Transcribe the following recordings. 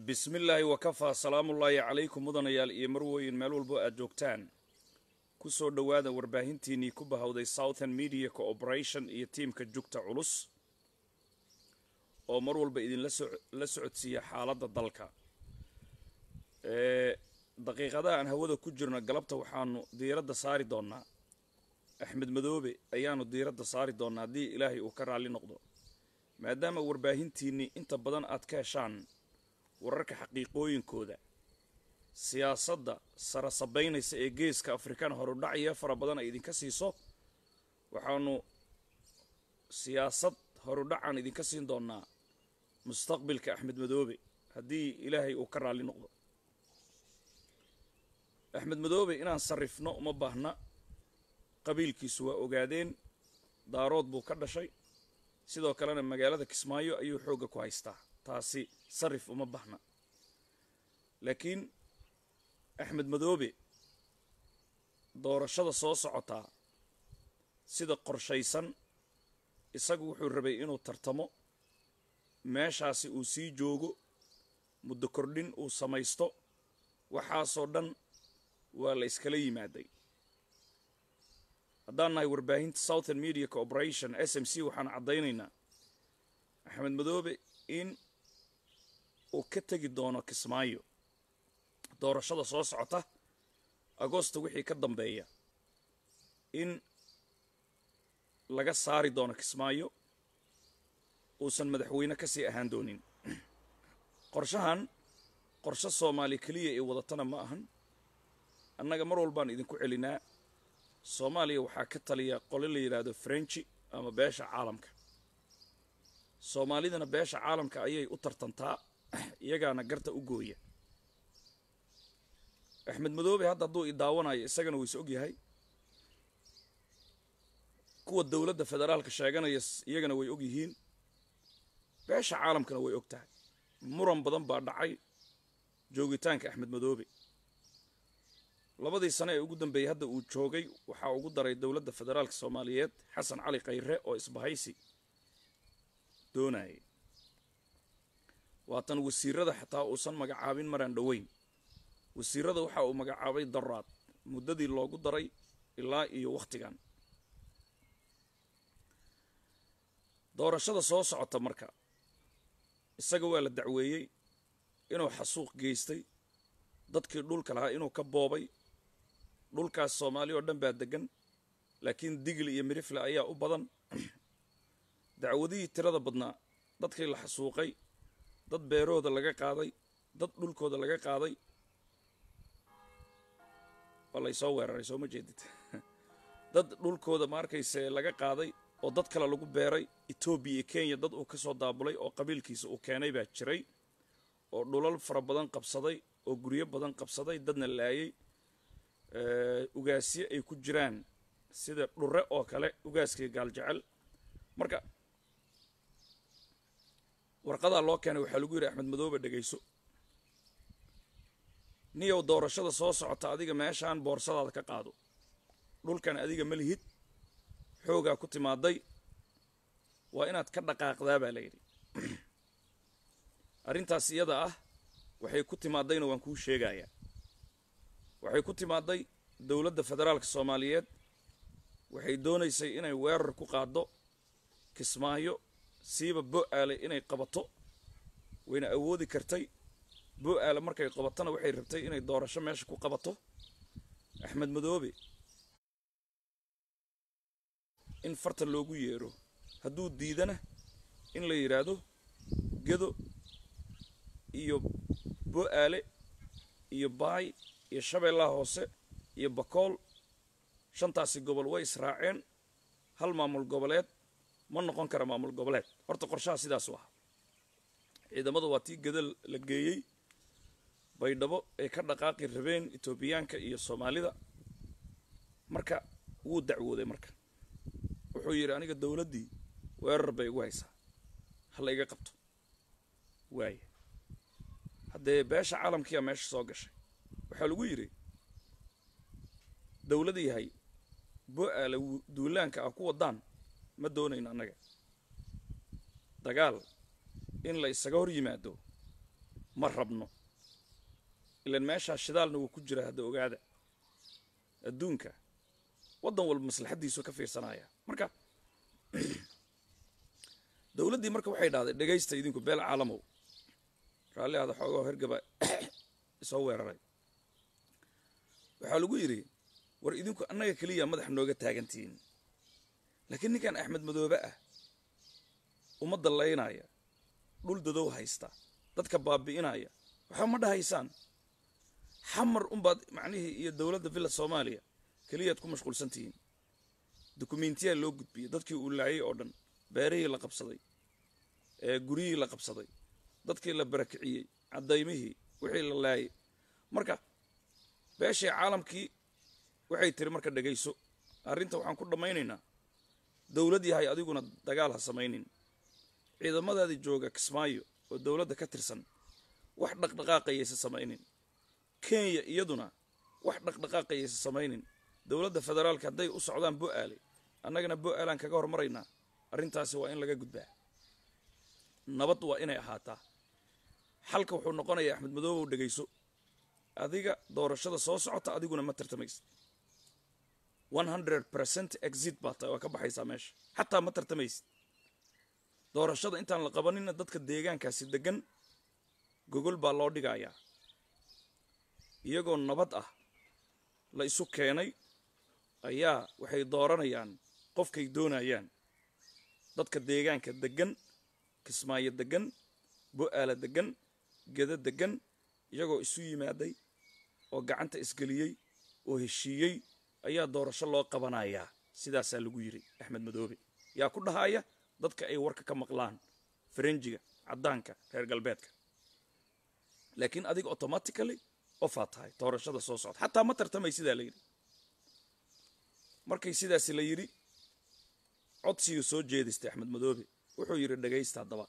bismillaahi wakafaa salaamullaahi calaykum mudanayaal iyo marweyn meel walbo aad joogtaan ku soo dhowaada warbaahintiinnii ku bahowday southern media cooperation iyo tiimka jugta culus oo mar walba idinla la socodsiiya xaaladda dalka daqiiqadaha aan hawada ku jirno galabta waxaanu diiradda saari doonnaa axmed madoobe ayaanu diiradda saari doonnaa haddii ilaahay uu ka raalli noqdo maadaama warbaahintiinnii inta badan aad ka heshaan wararka xaqiiqooyinkooda siyaasadda sara sabaynaysa ee geeska afrikaan horudhacya fara badan ay idinka siiso waxaanu siyaasad horudhacaan idinka siin doonnaa mustaqbilka axmed madoobe haddii ilaahay uu ka raalli noqdo axmed madoobe inaan sarrifno uma baahna qabiilkiisu waa ogaadeen daarood buu ka dhashay sidoo kalena magaalada kismaayo ayuu xoogga ku haystaa taasi sarif uma bahna laakiin axmed madoobe doorashada soo socotaa sida qorshaysan isagu wuxuu rabay inuu tartamo meeshaasi uu sii joogo muddo kordhin uu samaysto waxaasoo dhan waa la iskala yimaaday haddaan nahay warbaahinta southern media cooperation s m c waxaan caddaynaynaa axmed madoobe in uu ka tegi doono kismaayo doorashada soo socota agosto wixii ka dambeeya in laga saari doono kismaayo uusan madaxweyne ka sii ahaan doonin qorshahan qorshe soomaali keliya ee wadatana ma ahan annaga mar walbaan idinku celinaa soomaaliya waxaa ka taliya qole la yidhaahdo frenchi ama beesha caalamka soomaalidana beesha caalamka ayay u tartantaa iyagaana garta u gooya axmed madoobe hadda hadduu i daawanayo isagana wuu is og yahay kuwa dowladda federaalka sheeganaya iyagana way og yihiin beesha caalamkana way og tahay muran badan baa dhacay joogitaanka axmed madoobe labadii sane ee ugu dambeeyey hadda uu joogay waxaa ugu daray dowladda federaalka soomaaliyeed xasan cali khayre oo isbahaysi doonayay waatan wasiirada xataa uusan magacaabin maraan dhoweyn wasiirada waxa uu magacaabay daraad muddadii loogu daray ilaa iyo wakhtigan doorashada soo socota marka isaga waa la dacweeyey inuu xasuuq geystay dadkii dhulka lahaa inuu ka boobay dhulkaas soomaali oo dhan baa degan laakiin digli iyo mirifle ayaa u badan dacwadihii tirada badnaa dadkii la xasuuqay dad beerahooda laga qaaday dad dhulkooda laga qaaday waa laysoo weeraray soo ma jeedid dad dhulkooda ma arkayse laga qaaday oo dad kale lagu beeray etoobiya iyo kenya dad uu ka soo daabulay oo qabiilkiisa uu keenay baa jiray oo dhulal fara badan qabsaday oo guryo badan qabsaday dadna laayay ugaasyo ay ku jiraan sida dhure oo kale ugaaskii gaaljecel marka warqadaa loo keenay waxaa lagu yidhi axmed madoobe dhegayso niyow doorashada soo socota adiga meeshaan boorsadaada ka qaado dhulkan adiga ma lihid xoogaa ku timaaday waa inaad ka dhaqaaqdaa baa layidhi arrintaas iyada ah waxay ku timaadayna waan kuu sheegayaa waxay ku timaaday dowladda federaalka soomaaliyeed waxay doonaysay inay weerar ku qaaddo kismaayo siiba bo-aale inay qabato wayna awoodi kartay bo-aale markay qabatona waxay rabtay inay doorasho meesha ku qabato axmed madoobe in farta loogu yeero hadduu diidana in la yidhaahdo gedo iyo bo-aale iyo baay iyo shabeellaha hoose iyo bakool shantaasi gobol way israaceen hal maamul goboleed ma noqon kara maamul goboleed horta qorshaha sidaasu ah ciidamada waa tii geda la geeyey baydhabo ay ka dhaqaaqi rabeen etoobiyaanka iyo soomaalida marka wuu dacwooday marka wuxuu yidhi aniga dowladdii weerar bay igu haysaa hala iga qabto waaya haddee beesha caalamkiiyaa meesha soo gashay waxaa lagu yidhi dowlad yahay bo-aale duulaanka ah ku waddaan ma doonayno annaga dagaal in la isaga hor yimaado ma rabno ilan meeshaa shidaalna wuu ku jiraa hadda ogaada adduunka waddan walba maslaxaddiisu ka fiirsanaya marka dowladdii marka waxay dhahday dhegaysta idinku beel caalamow raalli ahda xoogoo hergaba isoo weeraray waxaa lagu yidhi war idinku annaga keliya madax nooga taagantihiin laakiin ninkan axmed madoobe ah ummadda laynaya dhul dadow haysta dadka baabi'inaya waxba ma dhahaysaan xamar unbaad macnihii iyo dowladda villa soomaaliya keliyaad ku mashquulsan tihiin dukumentiyaa loo gudbiyey dadkii uu laayay oo dhan beerihii la qabsaday ee guryihii la qabsaday dadkii la barakiciyey cadaymihii wixii la laayay marka beeshii caalamkii waxay tiri marka dhegayso arrinta waxaan ku dhammaynaynaa dowlad yahay adiguna dagaal ha samaynin ciidamadaadii jooga kismaayo oo dowladda ka tirsan wax dhaqdhaqaaqayaysa samaynin kenya iyaduna wax dhaqdhaqaaqayaysa samaynin dowladda federaalka hadday u socdaan bo'aale annagana bo'aalaan kaga hormaraynaa arrintaasi waa in laga gudbaa nabad waa inay ahaataa xalka wuxuu noqonayaa axmed madoobow dhegayso adiga doorashada soo socota adiguna ma tartamaysid one hundred percent exit baa tahay waa ka baxaysaa meesha xataa ma tartamaysid doorashada intaan la qabanina dadka deegaankaasi degan gogol baa loo dhigayaa iyagoo nabad ah la isu keenay ayaa waxay dooranayaan qofkay doonayaan dadka deegaanka degan kismaayo degan bo'aala degan geda degan iyagoo isu yimaaday oo gacanta isgeliyey oo heshiiyey ayaa doorasho loo qabanayaa sidaasaa lagu yidhi axmed madoobe yaa ku dhahaya dadka ay warka ka maqlaan farenjiga caddaanka reer galbeedka laakiin adiga automatically ofaa tahay doorashada soo socda xataa ma tartamay sidaa la yidhi markay sidaasi la yidhi codsigii soo jeedistay axmed madoobe wuxuu yidhi dhagaysta haddaba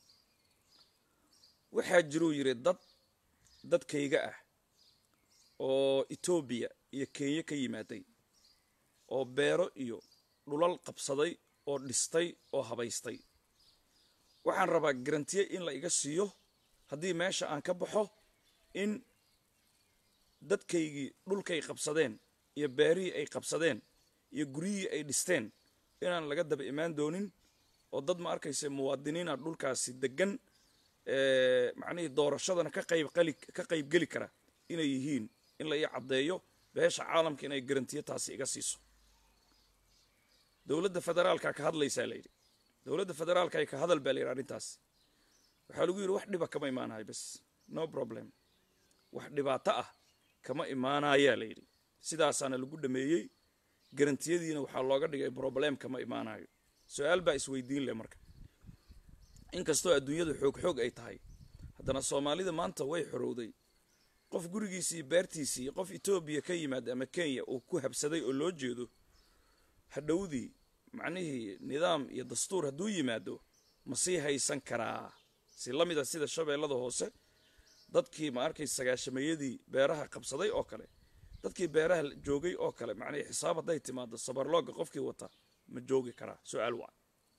waxaa jiruu yidhi dad dadkayga ah oo etoobiya iyo kenya ka yimaaday oo beero iyo dhulal qabsaday oo dhistay oo habaystay waxaan rabaa garantiye in la iga siiyo haddii meesha aan ka baxo in dadkaygii dhulkay qabsadeen iyo beerihii ay qabsadeen iyo guryihii ay dhisteen inaan laga daba imaan doonin oo dad ma arkaysa muwaadiniina dhulkaasi degan macnihii doorashadana ka qaybqali ka qaybgeli kara inay yihiin in la ii caddeeyo beesha caalamka inay garantiyo taasi iga siiso dowladda federaalka ka hadlaysaa la yidhi dowladda federaalka ka hadal baa la yidhi arrintaas waxaa lagu yidhi wax dhiba kama imaanayo bas no problem wax dhibaato ah kama imaanayaa la yidhi sidaasaana lagu dhameeyey garantiyadiina waxaa looga dhigay problem kama imaanayo su-aal baa isweydiin leh marka inkastoo adduunyadu xoog xoog ay tahay haddana soomaalida maanta way xorowday qof gurigiisii beertiisii qof etoobiya ka yimaada ama kenya uu ku habsaday oo loo jeedo hadhowdii macnihii nidaam iyo dastuur hadduu yimaado ma sii haysan karaa si la mid a sida shabeellada hoose dadkii ma arkay sagaashameeyadii beeraha qabsaday oo kale dadkii beeraha joogay oo kale macnihii xisaab hadday timaado sabarlooga qofkii wata ma joogi karaa su-aal waa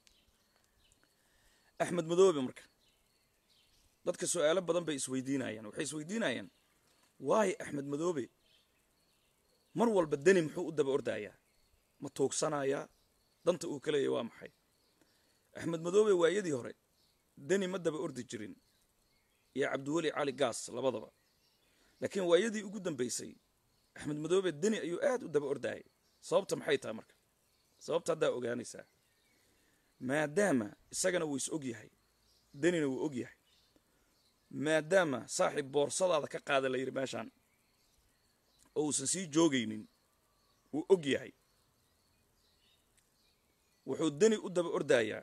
axmed madoobe marka dadka su-aalo badan bay isweydiinayaan waxay isweydiinayaan waayo axmed madoobe mar walba deni muxuu u daba ordayaa ma tuugsanayaa danta uu ka leeyahy waa maxay axmed madoobe waayadii hore deni ma daba ordi jirin iyo cabdiweli cali gaas labadaba laakiin waayadii ugu dambaysay axmed madoobe deni ayuu aad u daba ordayay sababta maxay tahay marka sababta haddaa ogaanaysaa maadaama isagana wuu is og yahay denina wuu og yahay maadaama saaxiib boorsadaada ka qaada la yidhi meeshaan oo uusan sii joogaynin wuu og yahay wuxuu deni u daba ordayaa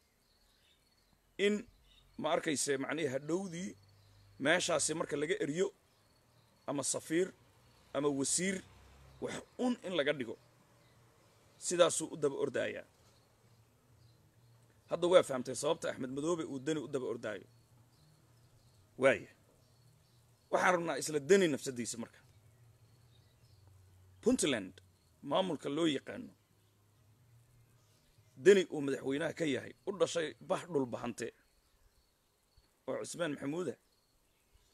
in ma arkayse macnihii hadhowdii meeshaasi marka laga eriyo ama safiir ama wasiir wax un in laga dhigo sidaasuu u daba ordaayaa hadda waa fahamtay sababta axmed madoobe uu deni u daba ordaayo waaya waxaan rabnaa isla deni nafsadiisa marka puntland maamulka loo yaqaano deni uu madaxweynaha ka yahay u dhashay bax dhul bahante oo cusmaan maxamuuda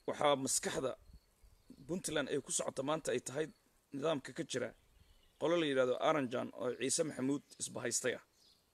waxaa maskaxda puntland ay ku socota maanta ay tahay nidaamka ka jira qolo la yidhahdo aranjan oo ciise maxamuud isbahaystay ah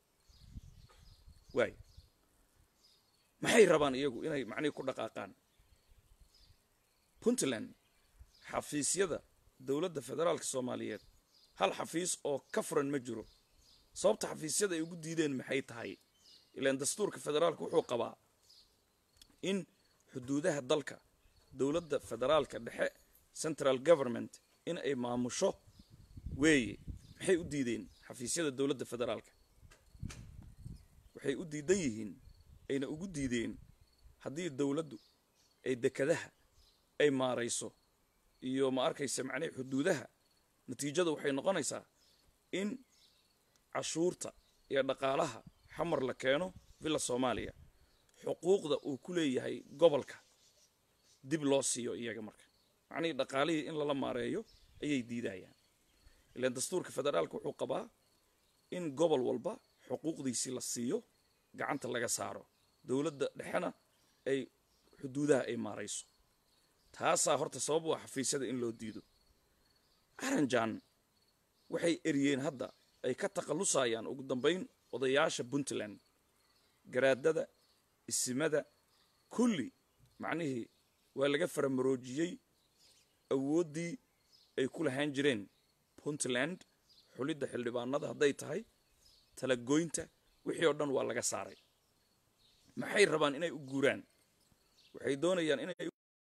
waay maxay rabaan iyagu inay macnihii ku dhaqaaqaan puntland xafiisyada dowladda federaalka soomaaliyeed hal xafiis oo ka furan ma jiro sababta xafiisyada ay ugu diideen maxay tahay ilaan dastuurka federaalka wuxuu qabaa in xuduudaha dalka dowladda federaalka dhexe central government in ay maamusho weeye maxay u diideen xafiisyada dowladda federaalka waxay u diidan yihiin ayna ugu diideen haddii dowladdu ay dekadaha ay maarayso iyo ma arkaysa macnihi xuduudaha natiijadu waxay noqonaysaa in cashuurta iyo dhaqaalaha xamar la keeno villa soomaaliya xuquuqda uu ku leeyahay gobolka dib loo siiyo iyaga marka macnihii dhaqaalihii in lala maareeyo ayay diidayaan ilaan dastuurka federaalka wuxuu qabaa in gobol walba xuquuqdiisii la siiyo gacanta laga saaro dowladda dhexena ay xuduudaha ay maarayso taasaa horta sabab u ah xafiisyada in loo diido aranjan waxay eriyeen hadda ay ka takhallusayaan ugu dambayn odayaasha puntland garaadada isimada kulli macnihii waa laga faramaroojiyey awooddii ay ku lahaan jireen puntland xulidda xildhibaanada hadday tahay talagoynta wixii oo dhan waa laga saaray maxay rabaan inay u guuraan waxay doonayaan inay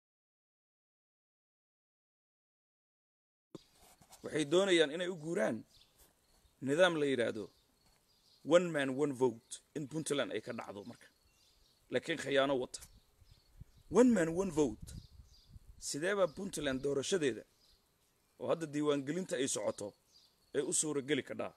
waxay doonayaan inay u guuraan nidaam la yidhaahdo one man one vote in puntland ay ka dhacdo marka laakiin khiyaano wata one man one vote sideebaa puntland doorashadeeda oo hadda diiwaangelinta ay socoto ee u suurageli kadhaa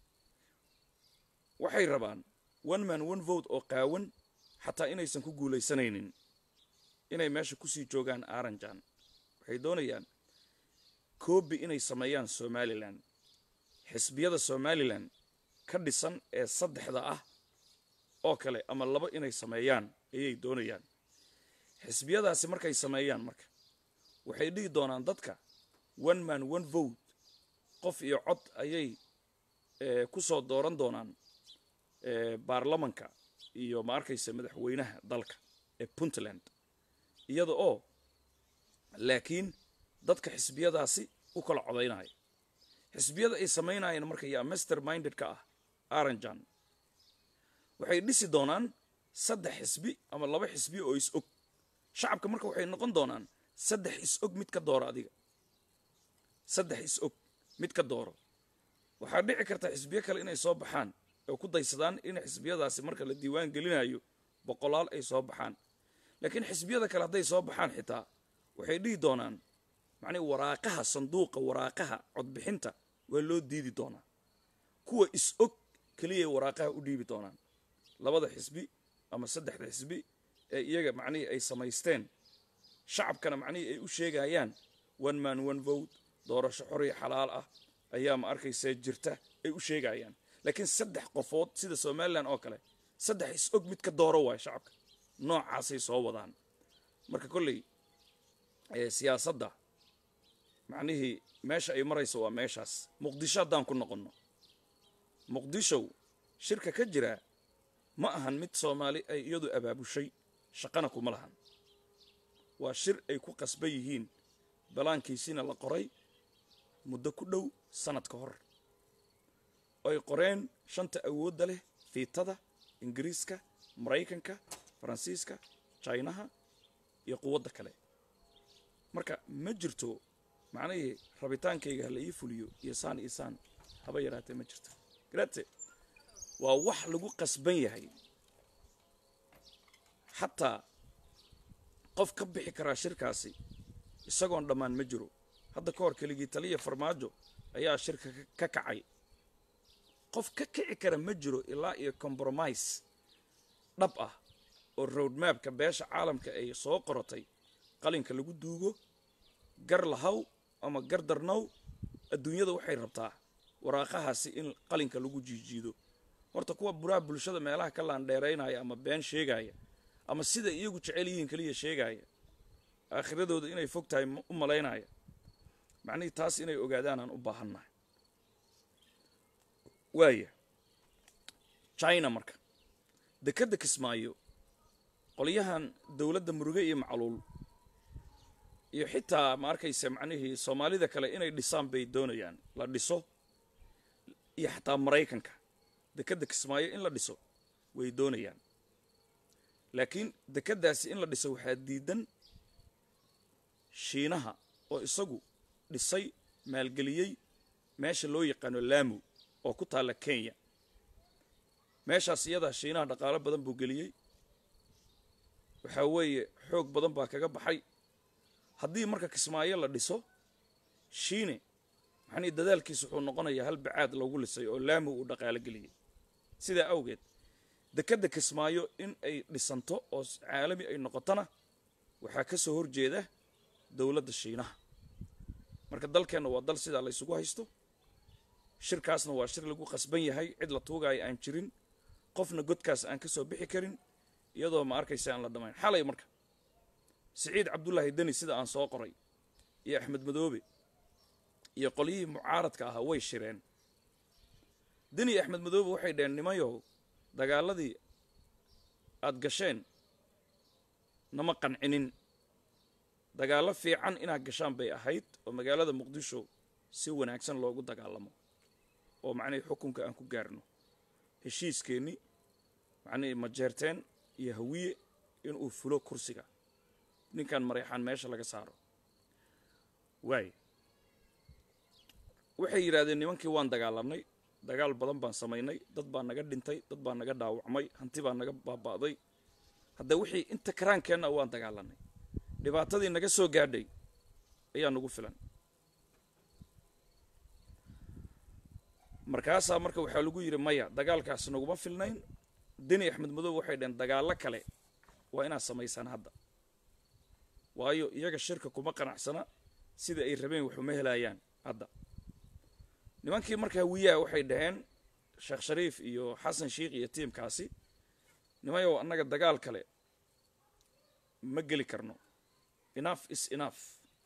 waxay rabaan one man one vote oo qaawan xataa inaysan ku guulaysanaynin inay meesha kusii joogaan aranjan waxay doonayaan koobi inay sameeyaan somalilan xisbiyada somalilan ka dhisan ee saddexda ah oo kale ama laba inay sameeyaan ayay doonayaan xisbiyadaasi markay sameeyaan marka waxay dhihi doonaan dadka one man one vote qof iyo cod ayay ku soo dooran doonaan baarlamanka iyo ma arkaysa madaxweynaha dalka ee puntland iyada oo laakiin dadka xisbiyadaasi u kala codaynaya xisbiyada ay samaynayeen marka yaa master minded ka ah aranjan waxay dhisi doonaan saddex xisbi ama laba xisbi oo is-og shacabka marka waxay noqon doonaan saddex is-og mid ka dooro adiga saddex is-og mid ka dooro waxaa dhici karta xisbiyo kale inay soo baxaan oo ku daysadaan in xisbiyadaasi marka la diiwaan gelinayo boqolaal ay soo baxaan laakiin xisbiyada kale hadday soo baxaan xitaa waxay dhihi doonaan macnii waraaqaha sanduuqa waraaqaha codbixinta waa loo diidi doonaa kuwa is-og keliyay waraaqaha u dhiibi doonaan labada xisbi ama saddexda xisbi ee iyaga macnihii ay samaysteen shacabkana macnihii ay u sheegayaan one man one vote doorasho xoriya xalaal ah ayaa ma arkaysaa jirta ay u sheegayaan laakiin saddex qofood sida somalilan oo kale saddex is-og mid ka dooro waay shacabka noocaasay soo wadaan marka kolley siyaasadda macnihii meesha ay marayso waa meeshaas muqdisho haddaan ku noqonno muqdishow shirka ka jira ma ahan mid soomaali ay iyadu abaabushay shaqana kuma lahan waa shir ay ku qasban yihiin balaankiisina la qoray muddo ku dhow sanad ka hor ay qoreen shanta awoodda leh fiitada ingiriiska maraykanka faransiiska jinaha iyo quwadda kale marka ma jirto macnihii rabitaankayga hala ii fuliyo iyo saan iyo saan haba yaraatee ma jirto garate waa wax lagu qasban yahay xataa qof ka bixi karaa shirkaasi isagoon dhammaan ma jiro hadda ka hor keligii taliya farmaajo ayaa shirka ka kacay qof ka kici kara ma jiro ilaa iyo compromise dhab ah oo roadmapka beesha caalamka ay soo qorotay qalinka lagu duugo gar lahaw ama gar darnow adduunyada waxay rabtaa waraaqahaasi in qalinka lagu jiijiido horta kuwa buraha bulshada meelaha ka laandheeraynaya ama been sheegaya ama sida iyagu jecel yihiin keliya sheegaya aakhiradooda inay fog tahay u malaynaya macnihii taas inay ogaadaan aan u baahannahay waaya china marka dekedda kismaayo qolyahan dowladda muruge iyo macluul iyo xitaa ma arkaysa macnihii soomaalida kale inay dhisaan bay doonayaan la dhiso iyo xataa maraykanka dekedda kismaayo in la dhiso way doonayaan laakiin dekeddaasi in la dhiso waxaa diidan shiinaha oo isagu dhisay maalgeliyey meesha loo yaqaano laamu oo ku taalla kenya meeshaas iyadaa shiinaha dhaqaalo badan buu geliyey waxaa weeye xoog badan baa kaga baxay haddii marka kismaayo la dhiso shiine maxanii dadaalkiisa wuxuu noqonayaa hal bacaad loogu lisay oo laamu uu dhaqaalo geliyey sidaa awgeed dekedda kismaayo in ay dhisanto oo caalami ay noqotona waxaa ka soo horjeeda dowladda shiinaha marka dalkeenna waa dal sidaa la ysugu haysto shirkaasna waa shir lagu qasban yahay cid la tuugaayo aan jirin qofna godkaas aan ka soo bixi karin iyadoo ma arkaysa aan la dhammayn xalay marka siciid cabdullaahi deni sida aan soo qoray iyo axmed madoobe iyo qolyihii mucaaradka ahaa way shireen deni iyo axmed madoobe waxay dheheen nimayow dagaaladii aad gasheen nama qancinin dagaallo fiican inaad gashaan bay ahayd oo magaalada muqdisho si wanaagsan loogu dagaalamo oo macnihii xukunka aan ku gaarno heshiiskeenni macnihii majeerteen iyo hawiye inuu fulo kursiga ninkan mareexaan meesha laga saaro waay waxay yidhahdeen nimankii waan dagaalamnay dagaal badan baan samaynay dad baa naga dhintay dad baa naga dhaawacmay hanti baa naga baaba'day hadda wixii inta karaankeenna waan dagaalanay dhibaatadii naga soo gaadhay ayaa nagu filan markaasaa marka waxaa lagu yidhi maya dagaalkaas naguma filnayn deni axmed madoobe waxay dhaheen dagaallo kale waa inaad samaysaan hadda waayo iyaga shirka kuma qanacsana sida ay rabeen waxuma helayaan hadda nimankii marka hawiyaha waxay dhaheen sheekh shariif iyo xasan sheikh iyo tiimkaasi nimayow annaga dagaal kale ma geli karno enough is enough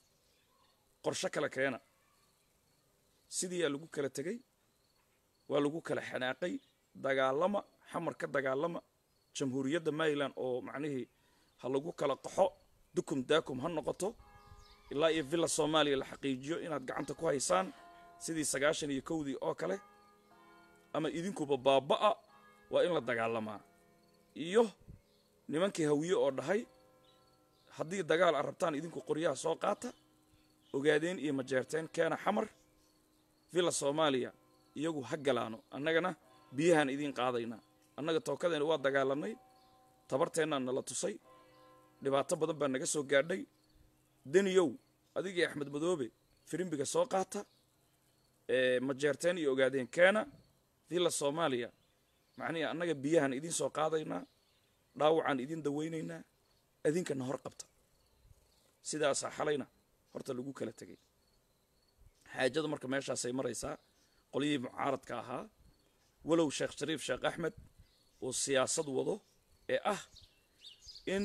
qorsho kale keena sidiiyaa lagu kala tegey waa lagu kala xanaaqay dagaalama xamar ka dagaalama jamhuuriyadda maryland oo macnihii ha lagu kala qaxo dukum daakum ha noqoto ilaa iyo villa soomaaliya la xaqiijiyo inaad gacanta ku haysaan sidii sagaashan iyo kowdii oo kale ama idinkuba baaba'a waa in la dagaalamaa iyo nimankii hawiye oo dhahay haddii dagaal aad rabtaan idinku qoryaha soo qaata ogaadeen iyo majeerteen keena xamar villa soomaaliya iyagu ha galaano annagana biyahaan idiin qaadaynaa annaga tookadeena waa dagaalanay tabarteennaa nala tusay dhibaato badan baa naga soo gaadhay deniyow adigii axmed madoobe firimbiga soo qaata majeerteen iyo ogaadeen keena villa soomaaliya macnihii annaga biyahaan idiin soo qaadaynaa dhaawacaan idiin dawaynaynaa adinkana hor qabta sidaasaa xalayna horta lagu kala tegay xaajada marka meeshaasay maraysaa qolyihii mucaaradka ahaa walow sheekh shariif sheekh axmed uu siyaasad wado ee ah in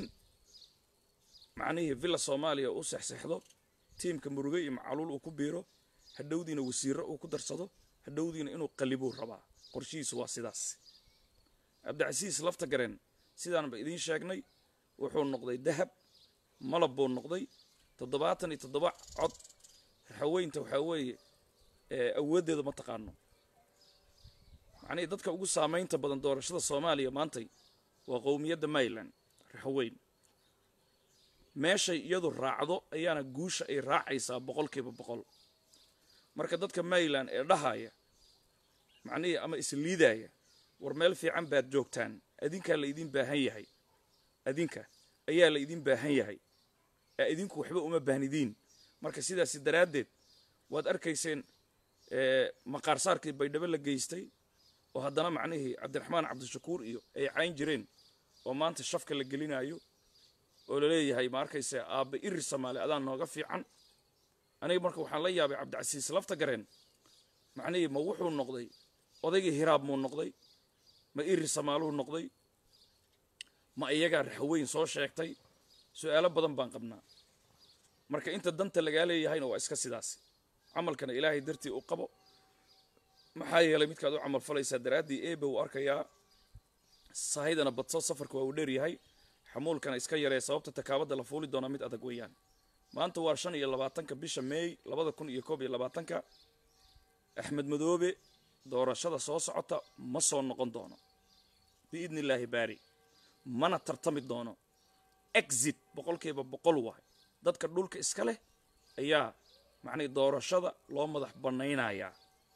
macnihii villa soomaaliya uu sexsexdo tiimka muruge iyo macaluul uu ku biiro hadhowdiina wasiirro uu ku darsado hadhowdiina inuu qalibuu rabaa qorshihiisu waa sidaas cabdicasiis lafta gareen sidaanba idiin sheegnay wuxuu noqday dahab malab buu noqday toddobaatan iyo toddoba cod raxaweynta waxaa weeye awooddeeda ma taqaano macnihii dadka ugu saamaynta badan doorashada soomaaliya maantay waa qowmiyadda maryland raxaweyn meeshay iyadu raacdo ayaana guusha ay raacaysaa boqolkiiba boqol marka dadka maryland ee dhahaya macnihii ama isliidaya war meel fiican baad joogtaan adinkaa la idiin baahan yahay adinka ayaa la idiin baahan yahay ee idinku waxba uma baahnidiin marka sidaasi daraaddeed waad arkayseen maqaarsaarkii baydhabo la geystay oo haddana macnihii cabdiraxmaan cabdishakuur iyo ay cayn jireen oo maanta shafka la gelinayo oo laleeyahay ma arkayse aabba iri soomaali adaa nooga fiican aniga marka waxaan la yaabay cabdicasiis lafta gareen macnihii ma wuxuu noqday odaygii hiraab muu noqday ma iri samaaluhu noqday ma iyagaa raxweyn soo sheegtay su-aalo badan baan qabnaa marka inta danta lagaa leeyahayna waa iska sidaas camalkana ilaahay dartii u qabo maxaa yeelay midkaad u camal falaysaa daraaddii eebe uu arkayaa sahydana badso safarka waa uu dheeryahay xamuulkana iska yaree sababta takaabadda la fuuli doonaa mid adag weeyaan maanta waa shan iyo labaatanka bisha meey labada kun iyo koob iyo labaatanka axmed madoobe doorashada soo socota ma soo noqon doono biidni illaahi baari mana tartami doono exit boqolkiiba boqol waay dadka dhulka iska leh ayaa macnay doorashada loo madax bannaynayaa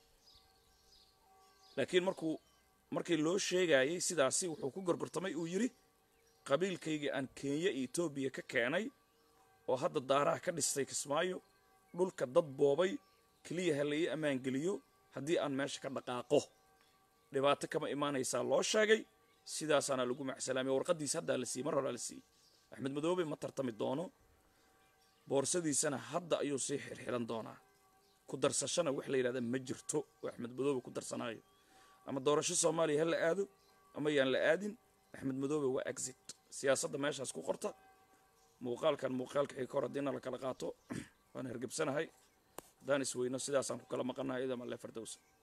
laakiin markuu markii loo sheegayay sidaasi wuxuu ku gorgortamay uu yidhi qabiilkaygii aan kenya iyo etoobiya ka keenay oo hadda daaraha ka dhistay kismaayo dhulka dad boobay keliya ha la ii ammaangeliyo haddii aan meesha ka dhaqaaqo dhibaato kama imaanaysaa loo sheegay sidaasaana lagu macsalaamay warqaddiisa haddaa la siiyey mar horaa la siiyey axmed madoobe ma tartami doono boorsadiisana hadda ayuu sii xirxiran doonaa ku darsashana wax la yidhahda ma jirto oo axmed madoobe ku darsanaayo ama doorasho soomaaliya ha la aado ama yaan la aadin axmed madoobe waa exit siyaasadda meeshaas ku qorta muuqaalkan muuqaalka xig hor haddiina la kala qaato waan hergebsanahay haddaan isweyno sidaasaan ku kala maqanahay idama le fardowsa